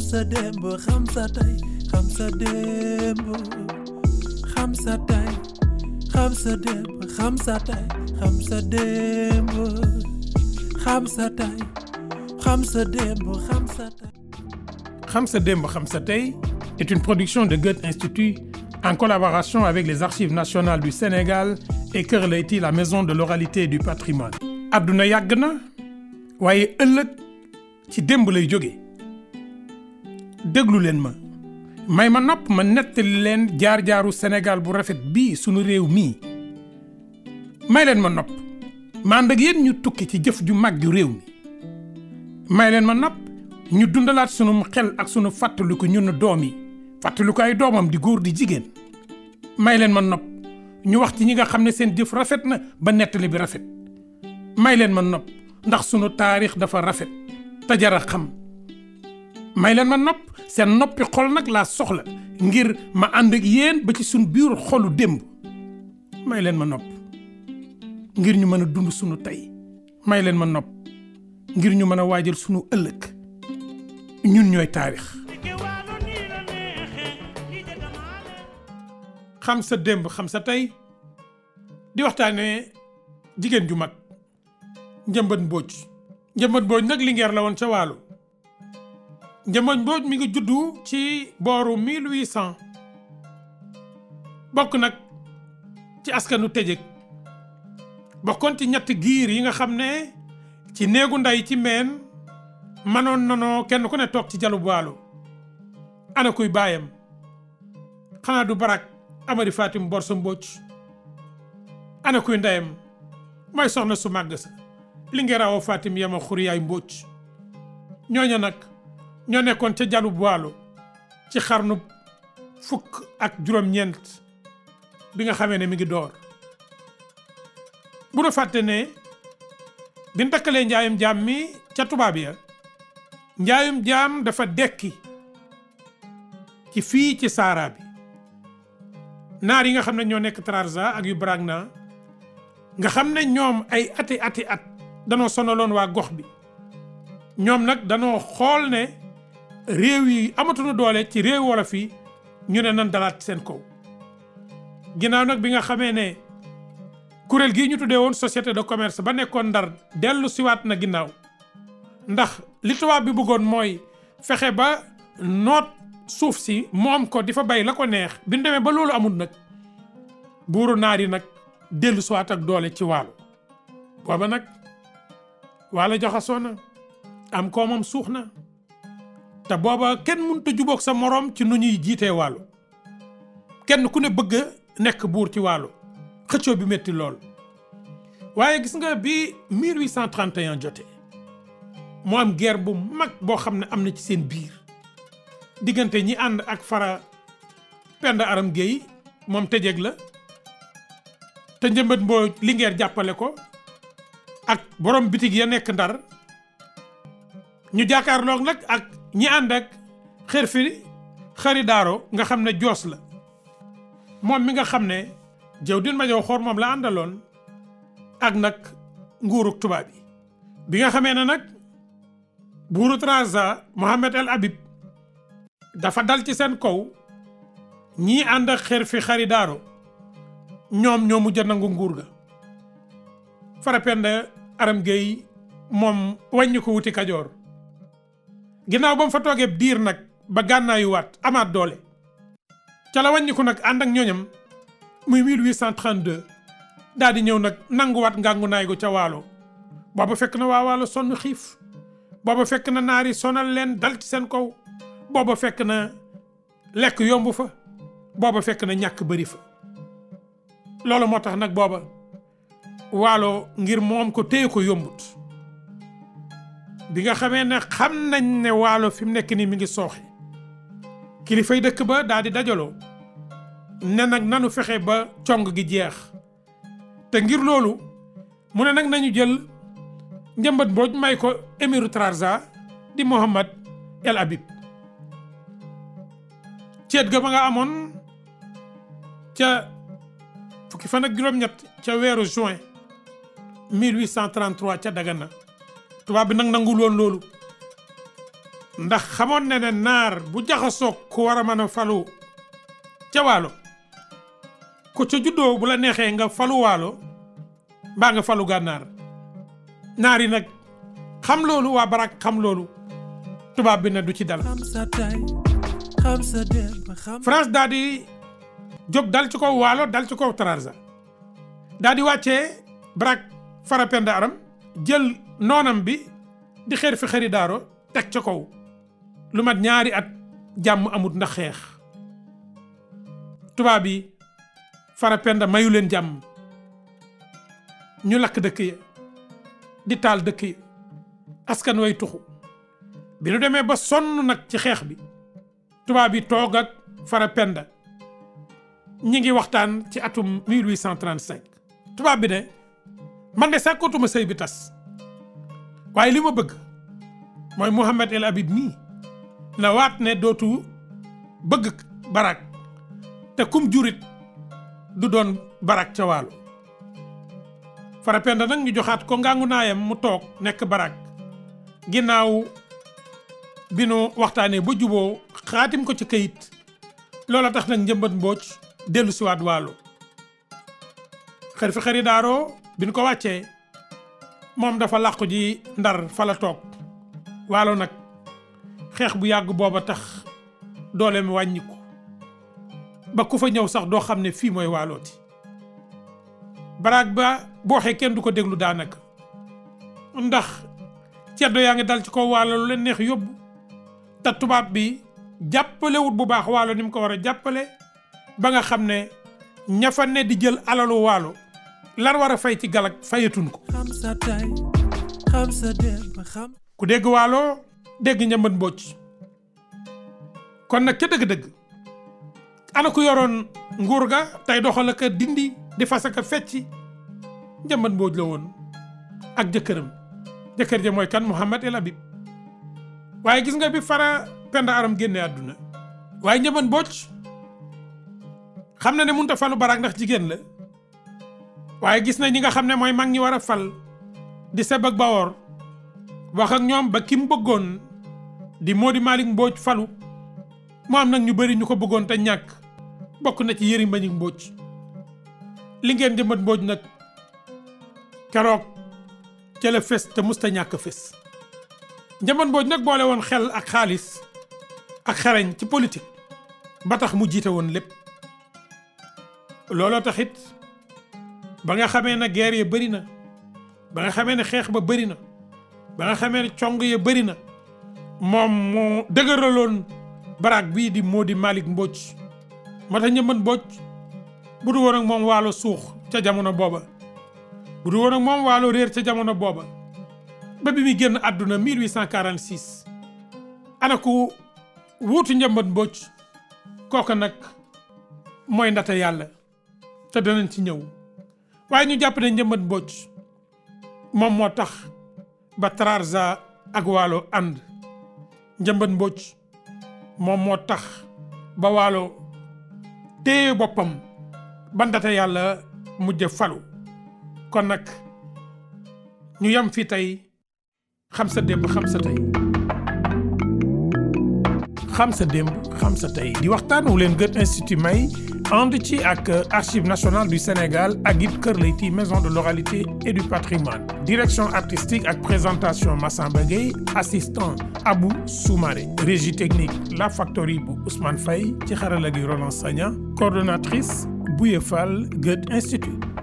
sa démb xam sa tey xam sa démb xam sa tey xam sa démb xam sa tey xam sa démb xam sa tey xam sa démb xam sa tey Xam sa démb xam sa tey est une production de Goethe Institut en collaboration avec les Archives nationales du Sénégal et Kër Leyti la maison de l'oralité et du patrimoine. àdduna yàgg na waaye ëllëg ci démb lay jóge déglu leen ma may ma nopp ma nettali leen jaar-jaaru Sénégal bu rafet bii sunu réew mii may leen ma nopp ma ànd ak yéen ñu tukki ci jëf ju mag ju réew mi may leen ma nopp ñu dundalaat sunu xel ak sunu fàttaliku ñun doom yi fàttaliku ay doomam di góor di jigéen may leen ma nopp ñu wax ci ñi nga xam ne seen jëf rafet na ba nettali bi rafet may leen ma nopp ndax sunu taarix dafa rafet te jar a xam may leen ma nopp seen noppi xol nag laa soxla ngir ma ànd ak yéen ba ci sunu biir xolu démb may leen ma nopp ngir ñu mën a dund sunu tey may leen ma nopp ngir ñu mën a waajal sunu ëllëg ñun ñooy taarix. xam sa démb xam sa tey di waxtaanee jigéen ju mag njëmbat mbooj njëmbat mbooj nag lingeer la woon ca waalo njëmbat mbooj mi ngi juddu ci booru 1800 bokk nag ci askanu tëjëg bokkoon ci ñetti giir yi nga xam ne ci néegu nday ci meen manoon nanoo kenn ku ne toog ci jalu waalo ana kuy baayam xanaa du barak amari fatim borso mbóoj ana kuy ndeyam mooy soxna su màgg sa li ngeen rawoo fatim yama xuriyaay mbóoj ñooña nag ñoo nekkoon ca jalu waalo ci xarnu fukk ak juróom-ñeent bi nga xamee ne mi ngi door bu nu fàtte ne bi ñu takkalee njaayum jaam mi ca tubaab ya njaayum jaam dafa dekki ci fii ci saara bi naar yi nga xam ne ñoo nekk Trarza ak yu Bragna nga xam ne ñoom ay ati ati at danoo sonaloon waa gox bi ñoom nag danoo xool ne réew yi amatuñu doole ci réew wolof yi ñu ne nan dalaat seen kaw ginnaaw nag bi nga xamee ne kuréel gii ñu tuddee woon société de commerce ba nekkoon ndar dellu siwaat na ginnaaw ndax li tubaab bi bëggoon mooy fexe ba noot suuf si moom ko di fa bay la ko neex bi ñu demee ba loolu amul nag buuru naar yi nag dellu siwaat ak doole ci waalo booba nag waalo jaxasoo na am koomam suux na te booba kenn mënut a jubóog sa moroom ci nu ñuy jiitee waalo kenn ku ne bëgg a nekk buur ci waalo xëccoo bi métti lool waaye gis nga bi 1831 jotee moo am guerre bu mag boo xam ne am na ci seen biir diggante ñi ànd ak fara Penda Aram Gueye moom tëjeeg la te njëmbat mboo lingeer jàppale ko ak borom bitig ya nekk ndar ñu jàkkaarloog nag ak ñi ànd ak xër fi xari daaro nga xam ne joos la moom mi nga xam ne jëw din ma jow xoor moom la àndaloon ak nag nguuruk tubaab yi bi nga xamee ne nag buuru Trarza Mohamed El Habib dafa dal ci seen kaw ñii ànd ak xer fi xari daaro ñoom ñoo mujj a nangu nguur ga Farapenda Aram Gueye moom wàññi ko wuti Kajoor ginnaaw ba mu fa toogee diir nag ba gànnaayu waat amaat doole ca la wàññi ko nag ànd ak ñooñam muy 1832 daal di ñëw nag nanguwaat ngàngu naay go ca waalo booba fekk na waa waalo sonn xiif booba fekk na naari sonal leen dal ci seen kaw booba fekk na lekk yomb fa booba fekk na ñàkk bëri fa loolu moo tax nag booba waalo ngir moom ko téye ko yombut bi nga xamee ne xam nañ ne waalo fi mu nekk nii mi ngi sooxe kilifay dëkk ba daal di dajaloo ne nag nanu fexe ba cong gi jeex te ngir loolu mu ne nag nañu jël njëmbat mbooj may ko émiru Trarza di Mohamed El Habib ceet ga ba nga amoon ca fukki fan ak juróom-ñett ca weeru juin 1833 ca Dagana tubaab bi nag nangul woon loolu ndax xamoon na ne naar bu jaxasoog ku war a mën a falu ca waalo ku ca juddoo bu la neexee nga falu waalo mbaa nga falu gànnaar naar yi nag xam loolu waa barak xam loolu tubaab bi ne du ci dal xam sa tey xam sa démb xam France daal di jóg dal ci kaw waalo dal ci kaw Trarza daal di wàccee barak Farapenda Aram jël noonam bi di xeer fi xëri daaro teg ca kaw lu mat ñaari at jàmm amut ndax xeex tubaab yi Farapenda mayu leen jàmm ñu lakk dëkk ya di taal dëkk ya askan way tuxu bi nu demee ba sonn nag ci xeex bi tubaab yi toog ak Farapenda ñi ngi waxtaan ci atum 1835 tubaab bi ne man de sàkkootuma sëy bi tas waaye li ma bëgg mooy Mouhamed El Habib mii na waat ne dootu bëgg barak te kum jurit du doon barak ca waalo Farapenda nag ñu joxaat ko ngangu naayam mu toog nekk barak ginnaaw bi nu waxtaanee ba juboo xaatim ko ci kayit loola tax nag njëmbat mbooj dellu siwaat waalo xër fi xëri daaroo bi nu ko wàccee moom dafa làqu ji ndar fa la toog waalo nag xeex bu yàgg booba tax doole mi wàññiku ba ku fa ñëw sax doo xam ne fii mooy waalooti baraag ba boo waxee kenn du ko déglu daanaka ndax ceddo yaa ngi dal ci kaw waalo lu leen neex yóbbu te tubaab bi jàppalewut bu baax waalo ni mu ko war a jàppale ba nga xam ne ña fa ne di jël alalu waalo lan war a fay ci galak fayatun ko xam sa tey xam sa démb xam ku dégg waalo dégg njëmbat mbocc kon nag ca dëgg-dëgg ana ku yoroon nguur ga tey doxal ak a dindi di fas ak a fecci njëmbat mbooj la woon ak jëkkëram jëkkër ja mooy kan Mouhamed El Habib waaye gis nga bi fara penda aram génne àdduna waaye njëmbat mbooj xam na ne mënut a falu baraak ndax jigéen la waaye gis na ñi nga xam ne mooy mag ñi war a fal di seb ak bawoor wax ak ñoom ba ki mu bëggoon di Mody Malick Mbodj falu mu am nag ñu bëri ñu ko bëggoon te ñàkk bokk na ci Yëri Mbañik Mbodj li ngeen jëmbat Mbodj nag keroog ca la fes te musta ñàkk fes njëmbat Mbodj nag boole woon xel ak xaalis ak xereñ ci politique ba tax mu jiite woon lépp looloo taxit ba nga xamee ne guerre ya bëri na ba nga xamee ne xeex ba bëri na ba nga xamee ne cong ya bëri na moom mu dëgëraloon baraag bii di Mody Malick Mbodj moo tax njëmbat Mbodj bu du woon ak moom waalo suux ca jamono booba bu du woon ak moom waalo réer ca jamono booba ba bi muy génn àdduna 1846 ana ku wuutu njëmbat Mbodj kooka nag mooy ndata yàlla te danañ ci ñëw waaye ñu jàpp ne njëmbat Mbodj moom moo tax ba Trarza ak waalo ànd njëmbat Mbodj moom moo tax ba waalo téye boppam ba ndata yàlla mujj falu kon nag ñu yem fii tey xam sa démb xam sa tey xam sa démb xam sa tey di waxtaan wu leen Goethe Institut may ànd ci ak Archives nationales du Sénégal ak it Kër Leyti maison de l'oralité et du patrimoine direction artistique ak présentation Massamba Gueye assistant Abou Soumaré régie technique La Factory bu Ousmane Faye ci xarala gi Roland Sagna coordonnatrice Bouye Fall Goethe Institut